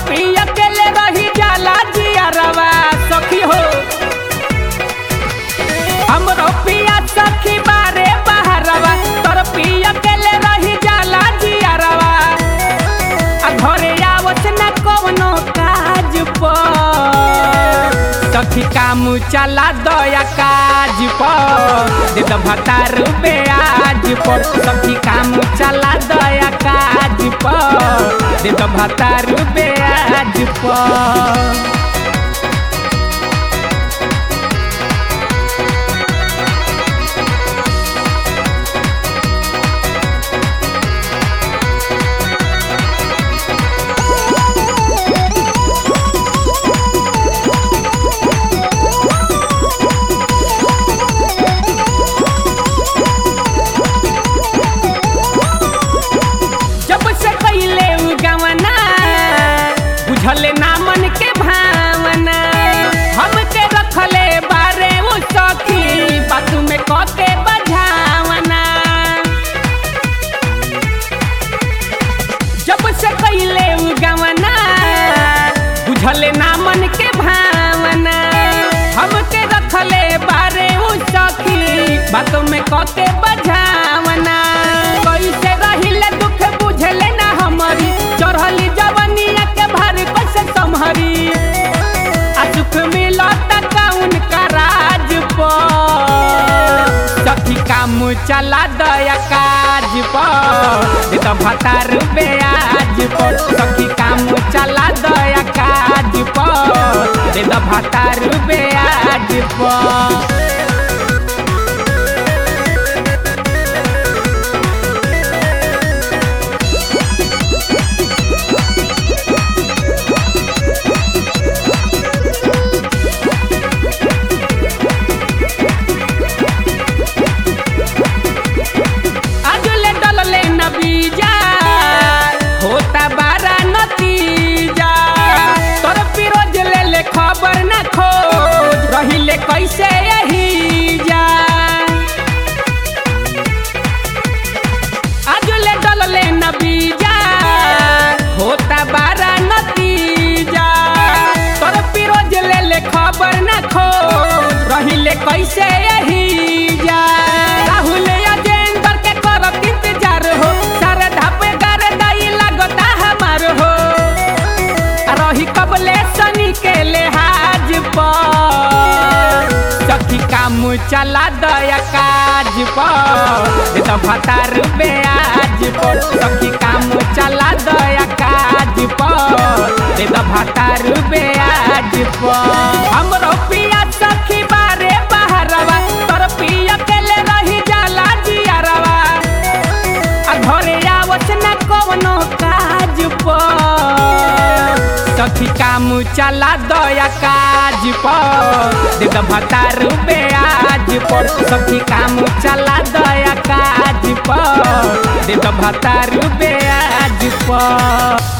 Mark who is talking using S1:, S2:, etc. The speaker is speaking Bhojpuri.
S1: पिया के ले रही जाला जियरवा सखी हो हमरो पिया सखी बारे बहरवा तोर पिया के ले रही जाला जियरवा आ घरे आवत न कवनो काज पर सखी काम चला दया काज पर दे द भतार आज पर सखी काम चला दया काज पर दे द भतार आज पर जब से कैले उ गवना बुझले ना मन के भावना हमके रखले बारे उ सखी बात में कके बझावना जब से कैले उ गवना बुझले ना मन के भावना हमके रखले बारे उ सखी बात में कके बझावना कैसे रहिले दुख बुझले ना हमारी चढ़ली जवनिया के भार कैसे संभरी आ सुख मिलत कौन का राज पर सखी काम चला दया काज पर दे तो भतार आज पर सखी काम चला दया काज पर दे तो भतार आज पर आजुले डलले न बीजा होता बारा नतीजा तोर पिरोज ले ले खबर न खोज रहिले कैसे यही जा आजुले डलले न बीजा होता बारा नतीजा तोर पिरोज ले ले खबर न खोज रहिले कैसे यही जा राहुल अजेंद्र के करत इंतजार हो सारे धापे गारे दाई लागता हमार हो आ रही कबले सनी के लेहाज पर सखी काम चला दया काज पर दे तो भतार आज पर सखी काम चला दया काज पर दे तो भतार आज पर हमरो पिया सखी बारे बहरवा तोर पिया के ले रही जाला जियरवा आ घरे आवत न कवनो काज पर सखी काम चला दया काज पर दे द भतार आज पर सखी काम चला दया काज पर दे द भतार आज पर